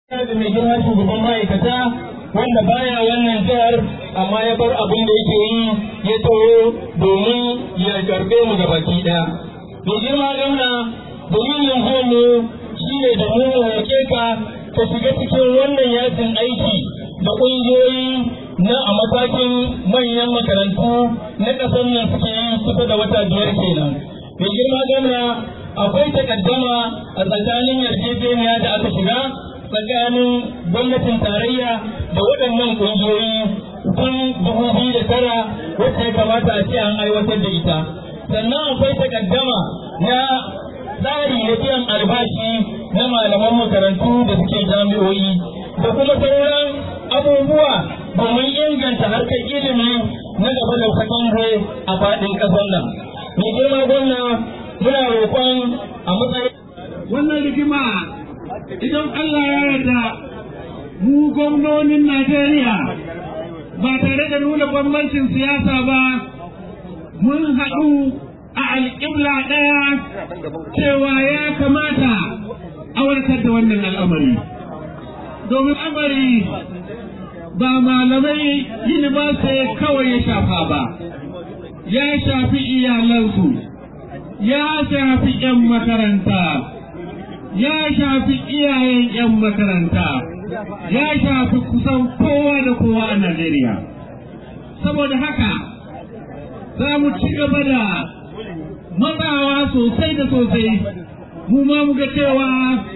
da mai girma shugaban ma'aikata wanda baya wannan jihar amma ya bar abin da yake yi ya taho domin ya karbe mu da baki ɗaya. Mai girma gauna dalilin mu shi ne da mu wake ka ka shiga cikin wannan yakin aiki da ƙungiyoyi na a matakin manyan makarantu na ƙasar nan suke yi kusa da wata biyar kenan. Mai girma gauna akwai takaddama a tsakanin yarjejeniya da aka shiga tsakanin gwamnatin tarayya da waɗannan ƙungiyoyi tun dubu biyu da tara wacce ya kamata a ce an aiwatar da ita sannan akwai takaddama na tsari da biyan albashi na malaman makarantu da suke jami'o'i da kuma sauran abubuwa domin inganta harkar ilimi na gaba da sakandare a faɗin ƙasar nan mai girma gwamna muna roƙon a matsayin wannan rigima idan Allah ya yarda mu gwamnonin Najeriya ba tare da nuna bambancin siyasa ba mun haɗu a alƙibla ɗaya cewa ya kamata a warkar da wannan al'amari domin amari ba malamai university kawai ya shafa ba ya shafi iyalansu ya shafi 'yan makaranta ya shafi iyayen 'yan makaranta ya shafi kusan kowa da kowa a Najeriya. Saboda haka za mu ci gaba da matsawa sosai da sosai mu ma mu ga cewa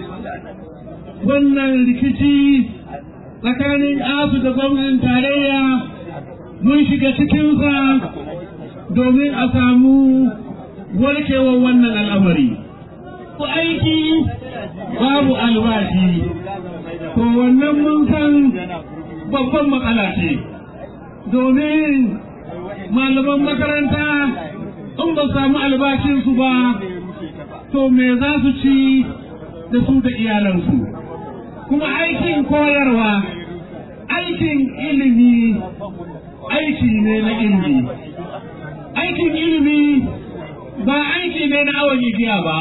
wannan rikici tsakanin asu da gwamnatin tarayya mun shiga cikinsa domin a samu warkewar wannan al'amari. Ku aiki babu albashi to wannan mun san babban matsala ce domin malaman makaranta in ba samu albashinsu ba to me za su ci da su da iyalansu kuma aikin koyarwa aikin ilimi aiki ne na ilimi aikin ilimi ba aiki ne na awon igiya ba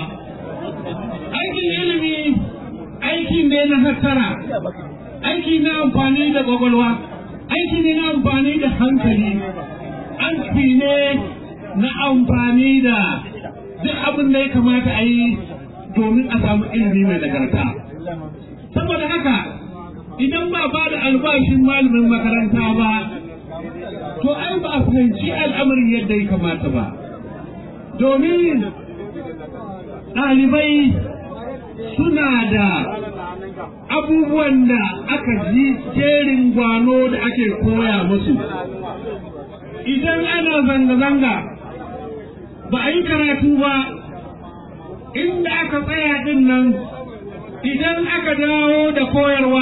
aikin ilimi aiki ne na hattara aiki na amfani da kwakwalwa aiki ne na amfani da hankali aiki ne na amfani da duk abin da ya kamata a yi domin a samu ilimi mai nagarta saboda haka idan ba ba da albashin malamin makaranta ba to ai ba a fahimci al'amarin yadda ya kamata ba domin ɗalibai suna da abubuwan da aka ji jerin gwano da ake koya musu idan ana zanga-zanga ba a yi karatu ba inda aka tsaya din nan idan aka dawo da koyarwa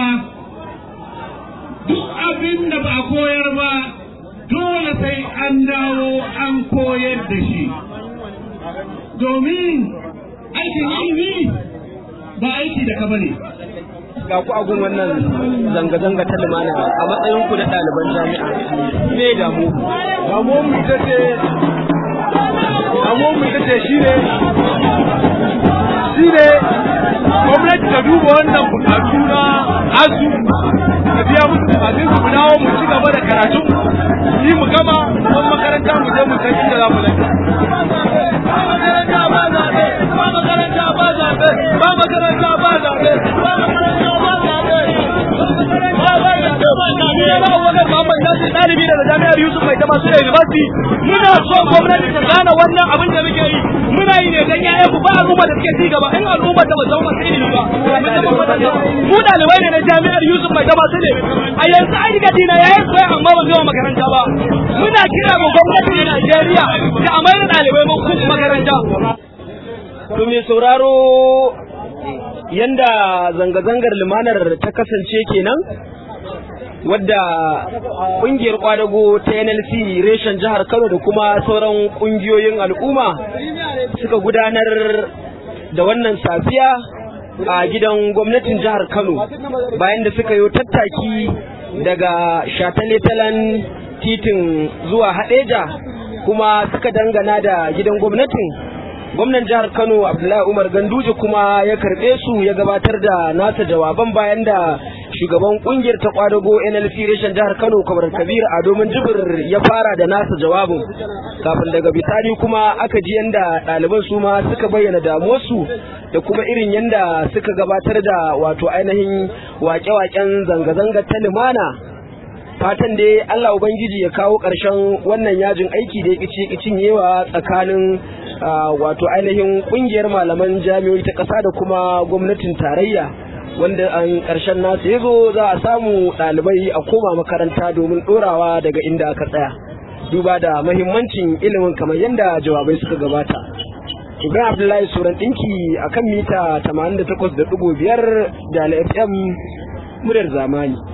duk abin da ba a koyar ba dole sai an dawo an koyar da shi domin aikin ilimi ba aiki da ka bane ga ku agun wannan zanga-zanga ta lumana a matsayin ku na ɗaliban jami'a me damu damuwar mu ita ce damuwar mu ita ce shine shine gwamnati ta duba wannan bukatu na asu ta biya musu bukatun su mu dawo mu ci gaba da karatu yi mu gama don makaranta mu je mu san inda za mu lafiya ba makaranta ba zaɓe ba makaranta ba zaɓe ba makaranta ba zaɓe ba makaranta ba zaɓe ɗalibi daga jami'ar Yusuf mai taba su da university muna so gwamnati ta gane wannan abin da muke yi muna yi ne dan yayan ku ba al'umma da suke ci gaba in al'umma ta ba zama masu ilimi ba mu ɗalibai ne na jami'ar Yusuf mai taba su ne a yanzu an riga dina yayin koya amma ba zuwa makaranta ba muna kira ga gwamnati na Najeriya da a mayar ɗalibai mun kuma makaranta to me sauraro yanda zanga-zangar lumanar ta kasance kenan wadda kungiyar kwadago ta NLC reshen jihar Kano da kuma sauran kungiyoyin al'umma suka gudanar da wannan safiya a gidan gwamnatin jihar Kano bayan da suka yi tattaki daga shataletalen titin zuwa hadeja kuma suka dangana da gidan gwamnatin gwamnan jihar kano abdullahi umar ganduje kuma ya karbe su ya gabatar da nasa jawaban bayan da shugaban kungiyar ta kwadago nlc reshen jihar kano kamar kabir a domin jibir ya fara da nasa jawabin kafin daga bisani kuma aka ji yanda ɗaliban su ma suka bayyana damuwarsu da kuma irin yanda suka gabatar da wato ainihin wake-waken zanga-zanga ta limana fatan dai Allah Ubangiji ya kawo ƙarshen wannan yajin aiki da ya ƙici cinyewa tsakanin wato ainihin ƙungiyar malaman jami'oi ta ƙasa da kuma gwamnatin tarayya wanda an ƙarshen nasu ya zo za a samu ɗalibai a koma makaranta domin ɗorawa daga inda aka tsaya duba da mahimmancin ilimin kamar yadda jawabai suka gabata Ibrahim Abdullahi Suran ɗinki a kan mita 88.5 da FM muryar zamani.